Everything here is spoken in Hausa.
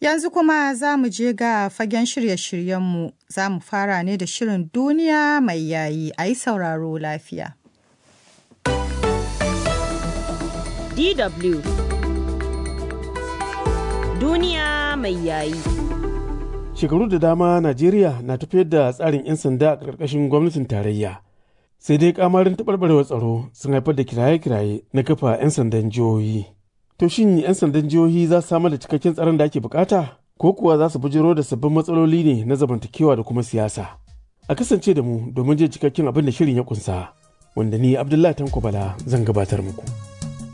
Yanzu kuma za mu je ga fagen shirye-shiryenmu za mu fara ne da shirin duniya mai yayi a yi sauraro lafiya. DW Duniya mai yayi. Shekaru da dama Najeriya na tafiyar da tsarin 'yan sanda a ƙarƙashin gwamnatin tarayya. Sai dai kamarin taɓarɓarewar tsaro sun haifar da kiraye-kiraye na kafa 'yan sandan jihohi. To shin 'yan sandan jihohi za su samar da cikakken tsaron da ake bukata? Ko kuwa za su bujiro da sabbin matsaloli ne na zamantakewa da kuma siyasa? A kasance da mu domin jin cikakken abin da shirin ya kunsa, wanda ni Abdullahi Tanko Bala zan gabatar muku.